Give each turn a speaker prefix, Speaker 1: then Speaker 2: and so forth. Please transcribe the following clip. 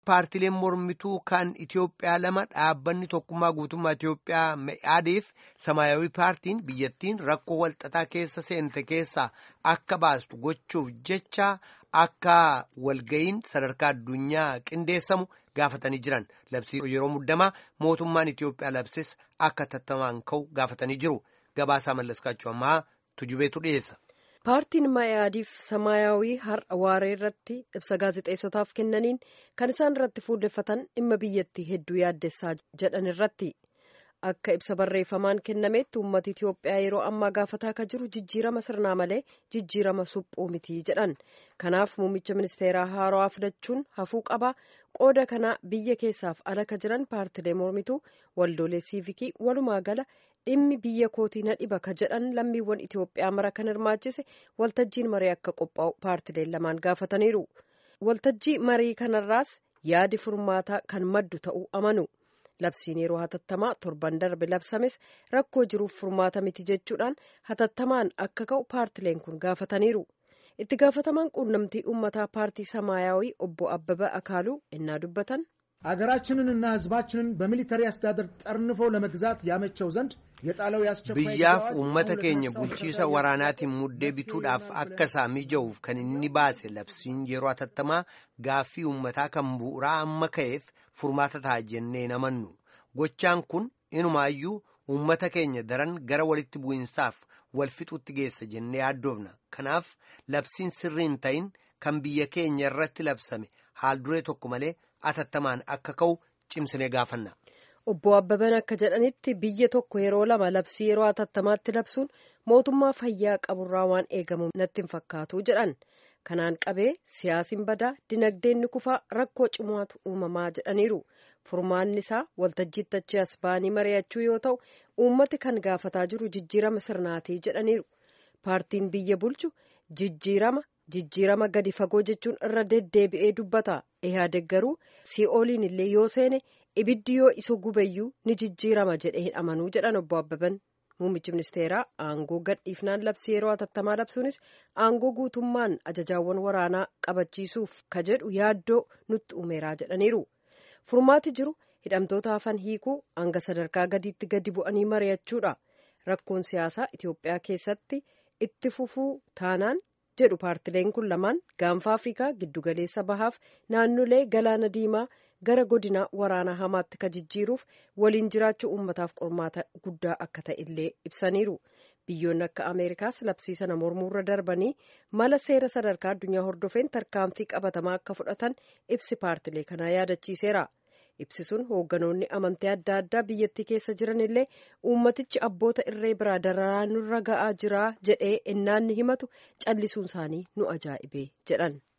Speaker 1: Paartileen mormituu kan Itoophiyaa lama dhaabbanni tokkummaa guutummaa Itoophiyaa Me'aadiif Samaayawii paartiin biyyattiin rakkoo walxaxaa keessa seente keessaa akka baastu gochuuf jecha akka walga'iin sadarkaa addunyaa qindeessamu gaafatanii jiran labsii yeroo muddamaa mootummaan Itoophiyaa labsis akka tattamaan ka'u gaafatanii jiru. Gabaasaa mallaskaachuu ammaa tujubeetu dhiyeessa.
Speaker 2: paartiin mayaadiif samaayawii har'a waaree irratti ibsa gaazexeessotaaf kennaniin kan isaan irratti fuulleffatan dhimma biyyattii hedduu yaaddessaa jedhan irratti akka ibsa barreeffamaan kennametti uummata itiyoophiyaa yeroo ammaa gaafataa akka jiru jijjiirama sirnaa malee jijjiirama suphuu miti jedhan kanaaf muummicha ministeeraa haarawaa filachuun hafuu qaba qooda kanaa biyya keessaaf ala ka jiran paartilee mormituu waldoolee siivikii walumaa gala dhimmi biyya kootii na dhiba ka jedhan lammiiwwan Itoophiyaa mara kan hirmaachise waltajjiin marii akka qophaa'u paartileen lamaan gaafataniiru. Waltajjii marii kanarraas yaadi furmaataa kan maddu ta'uu amanu. Labsiin yeroo hatattamaa torban darbe labsames rakkoo jiruuf furmaata miti jechuudhaan hatattamaan akka ka'u paartileen kun gaafataniiru. Itti gaafatamaan quunnamtii uummataa paartii Samaayawii obbo Abbaba Akaaluu innaa dubbatan.
Speaker 3: አገራችንንና ሕዝባችንን በሚሊተሪ አስተዳደር ጠርንፎ ለመግዛት ያመቸው ዘንድ የጣለው ያስቸኳይ
Speaker 1: biyyaaf uummata keenya bulchiisa waraanaatiin muddee bituudhaaf akka isaa mija'uuf kan inni baase labsiin yeroo hatattamaa gaaffii uummataa kan bu'uuraa amma ka'eef furmaata ta'a jennee namannu gochaan kun inumaayyuu uummata keenya daran gara walitti bu'insaaf wal fixuutti geessa jennee yaaddoofna kanaaf labsiin sirrii hin ta'in kan biyya keenya irratti labsame haal duree tokko malee hatattamaan akka ka'u cimsinee gaafanna.
Speaker 2: Obbo Abbaban akka jedhanitti biyya tokko yeroo lama labsii yeroo hatattamaatti labsuun mootummaa fayyaa qaburraa waan eegamu natti hin fakkaatu jedhan. Kanaan qabee siyaasiin badaa dinagdeen ni kufaa rakkoo cimaatu uumamaa jedhaniiru. Furmaanni isaa waltajjiitti achi as ba'anii mari'achuu yoo ta'u uummati kan gaafataa jiru jijjiirama sirnaatii jedhaniiru. Paartiin biyya bulchu jijjiirama jijjiirama gadi fagoo jechuun irra deddeebi'ee dubbata. Ihaadeg garuu sii'ooliin illee yoo seene ibiddi yoo isa gubayyuu ni jijjiirama jedhee hin amanuu jedhan obbo Abbaban. Muummichi ministeeraa aangoo gadhiifnaan labsii yeroo hatattamaa labsuunis aangoo guutummaan ajajaawwan waraanaa qabachiisuuf ka jedhu yaaddoo nutti uumeeraa jedhaniiru. Furmaati jiru hidhamtoota hafan hiikuu hanga sadarkaa gadiitti gadi bu'anii mari'achuudha. Rakkoon siyaasaa Itoophiyaa keessatti itti fufuu taanaan jedhu paartileen kun lamaan gaanfa afrikaa giddugaleessa bahaaf naannolee galaana diimaa gara godina waraanaa hamaatti ka jijjiiruuf waliin jiraachuu uummataaf qormaata guddaa akka ta'e illee ibsaniiru biyyoonni akka ameerikaas labsii sana mormuurra darbanii mala seera sadarkaa addunyaa hordofeen tarkaanfii qabatamaa akka fudhatan ibsi paartilee kanaa yaadachiiseera. ibsi sun hoogganoonni amantii adda addaa biyyattii keessa jiran illee uummatichi abboota irree biraa dararaa nurra ga'aa jira jedhee innaanni himatu callisuun isaanii nu ajaa'ibee jedhan.